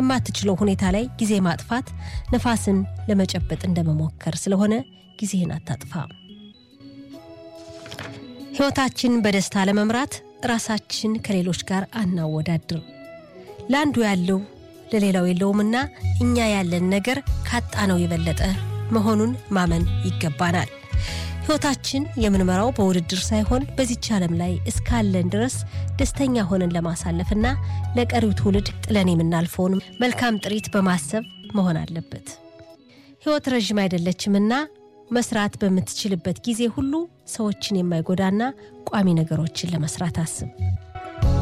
በማትችለው ሁኔታ ላይ ጊዜ ማጥፋት ነፋስን ለመጨበጥ እንደመሞከር ስለሆነ ጊዜህን አታጥፋ። ሕይወታችን በደስታ ለመምራት ራሳችን ከሌሎች ጋር አናወዳድር። ለአንዱ ያለው ለሌላው የለውምና እኛ ያለን ነገር ካጣነው የበለጠ መሆኑን ማመን ይገባናል። ሕይወታችን የምንመራው በውድድር ሳይሆን በዚች ዓለም ላይ እስካለን ድረስ ደስተኛ ሆነን ለማሳለፍና ለቀሪው ትውልድ ጥለን የምናልፈውን መልካም ጥሪት በማሰብ መሆን አለበት። ሕይወት ረዥም አይደለችምና መስራት በምትችልበት ጊዜ ሁሉ ሰዎችን የማይጎዳና ቋሚ ነገሮችን ለመስራት አስብ።